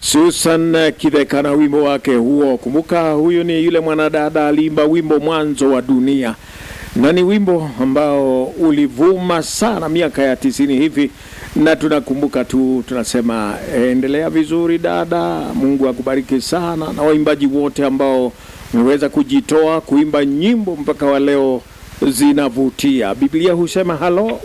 Susan Kidheka na wimbo wake huo. Kumbuka huyu ni yule mwanadada aliimba wimbo mwanzo wa dunia, na ni wimbo ambao ulivuma sana miaka ya tisini hivi, na tunakumbuka tu, tunasema endelea vizuri dada, Mungu akubariki sana, na waimbaji wote ambao wameweza kujitoa kuimba nyimbo mpaka wa leo zinavutia. Biblia husema halo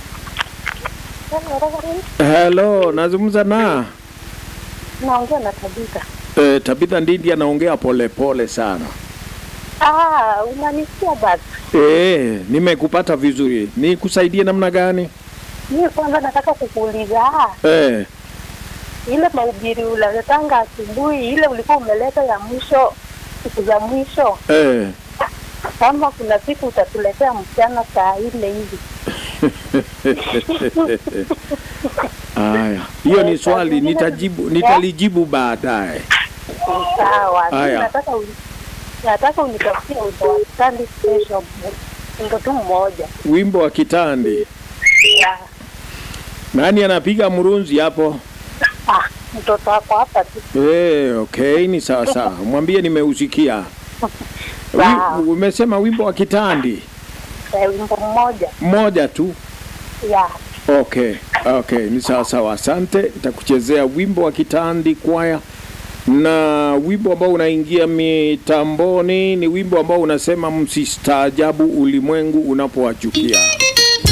halo, nazungumza na Naongea na Tabitha. e, Tabitha Ndindi anaongea polepole sana. Ah, unanisikia basi? E, nimekupata vizuri. Nikusaidie namna gani? Mimi kwanza nataka kukuuliza ah, E, ile mahubiri unaletanga asubuhi, ile ulikuwa umeleta ya mwisho, siku za mwisho, e. kama kuna siku utatuletea mchana saa ile hivi. Aya, hiyo ni swali nitajibu, nitalijibu baadaye. Sawa. Mimi Aya. nataka uni- nataka unitafutie wimbo wa Sunday Special, wimbo tu mmoja. Wimbo wa kitandi. Ya, Nani anapiga mrunzi hapo? Ah, mtoto wako hapa tu. E, okay, ni sawa sawa. Mwambie nimeusikia. Sawa. Wi- Umesema wimbo wa kitandi Eh, wimbo mmoja. mmoja tu. Ya. Okay, okay, ni sawa sawa. Asante, nitakuchezea wimbo wa kitandi kwaya, na wimbo ambao unaingia mitamboni ni wimbo ambao unasema msistaajabu ulimwengu unapowachukia.